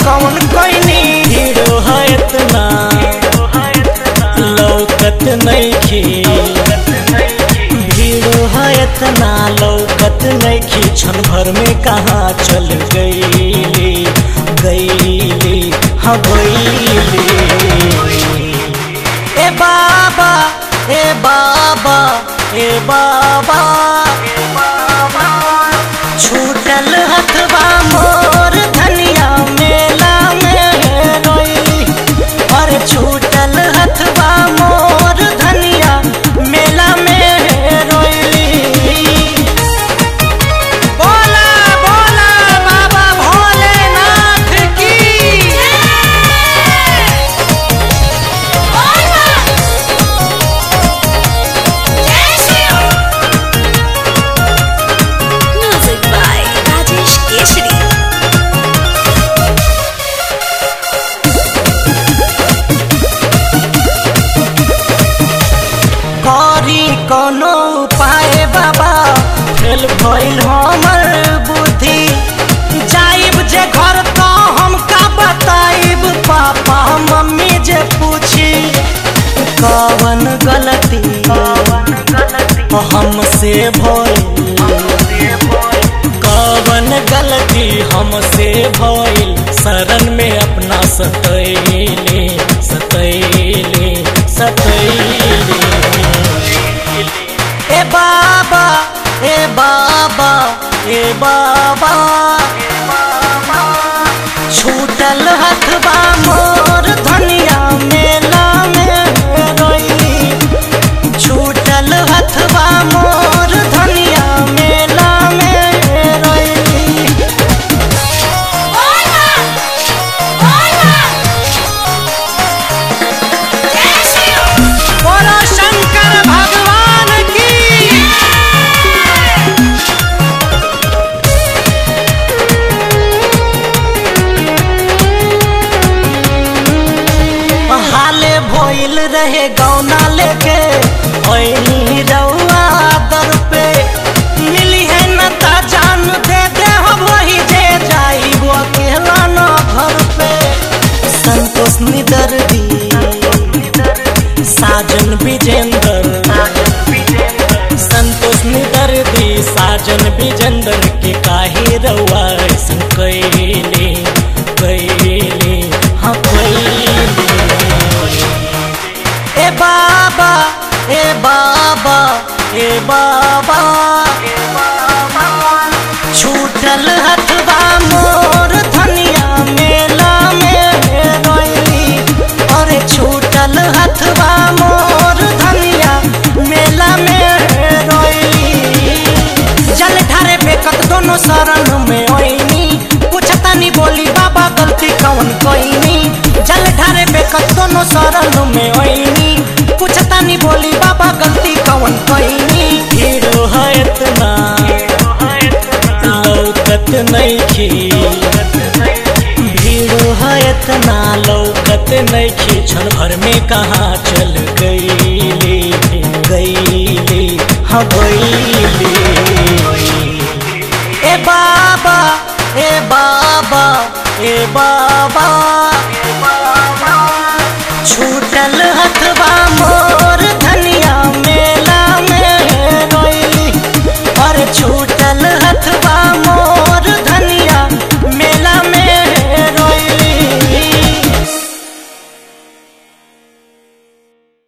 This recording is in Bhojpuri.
कौन कोइनी हीरो है इतना लौकत नइखे भीड़ो है इतना लौकत नइखे क्षण भर में कहाँ चल गईली गईली हाँ गईली ए बाबा ए बाबा ए बाबा छूटल हथवा मोर धनिया मेला में रोई और छूटल हथवा मोर धनिया मेला में रोई बोला बोला बाबा भोलेनाथ की Music by Rajesh Keshri. करी कोनो उपाय बाबा फेल भइल हमर बुद्धि जाइब जे घर तो हम का बताइब पापा मम्मी जे पूछी कवन गलती हमसे भइल कवन गलती हमसे भइल शरण में अपना सतैले सतैले सतैले ए बाबा ए बाबा ए बाबा छूटल हथबा मोर धनिया मेला में रोई छूटल हथवा मोर धनिया मेला में रोई बोलो शंकर भगवान की हाले भइल रहे गौना लेके ओइनी रउआ दर पे मिली है न ता जान दे दे हो वही जे जाई वो अकेला न घर पे संतोष निदर दी साजन विजेंदर संतोष निदर दी साजन विजेंदर के काहे रउआ ऐसन कैले कैले हाँ कैले ए बाबा ए बाबा ए बाबा छूटल हथवा मोर धनिया मेला में रोई और छूटल हथवा मोर धनिया मेला में रोई जल ढारे बेकत दोनों शरण में ओइनी पूछतानी बोली बाबा गलती कौन कोइनी जल ढारे बेकत दोनों शरण में ओइनी पूछतानी बोली बाबा गलती कौन कोइनी हीरो है इतना लौकत नइखे भीड़ो है इतना लौकत नइखे क्षण भर में कहाँ चल गईली गईली हाँ गईली ए बाबा